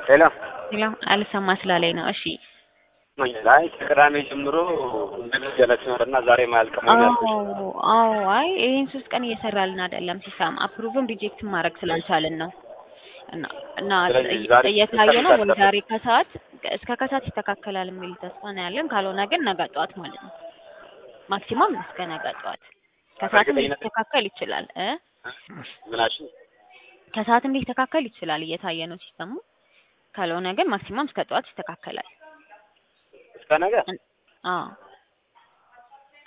ሄሎ ሄሎ አልሰማ ስላለኝ ነው። እሺ አይ ከቅዳሜ ጀምሮ እንደዚህ ያላችሁ ነበርና ዛሬ ማያልቅ መሆን ያልኩሽ። አዎ አዎ። አይ ይሄን ሶስት ቀን እየሰራልን አይደለም ሲሳም አፕሩቭም ሪጀክት ማድረግ ስላልቻልን ነው። እና እና ስለዚህ ዛሬ እየታየ ነው ወይ እስከ ዛሬ ከሰዓት እስከ ከሰዓት ይስተካከላል የሚል ተስፋ ነው ያለን። ካልሆነ ግን ነገ ጠዋት ማለት ነው ማክሲማም እስከ ነገ ጠዋት ከሰዓትም በእርግጠኝነት- ሊስተካከል ይችላል እ ምናችን ከሰዓትም ሊስተካከል ይችላል እየታየ ነው ሲስተሙ። ካልሆነ ግን ማክሲማም እስከ ጠዋት ይስተካከላል። እስከ ነገ አዎ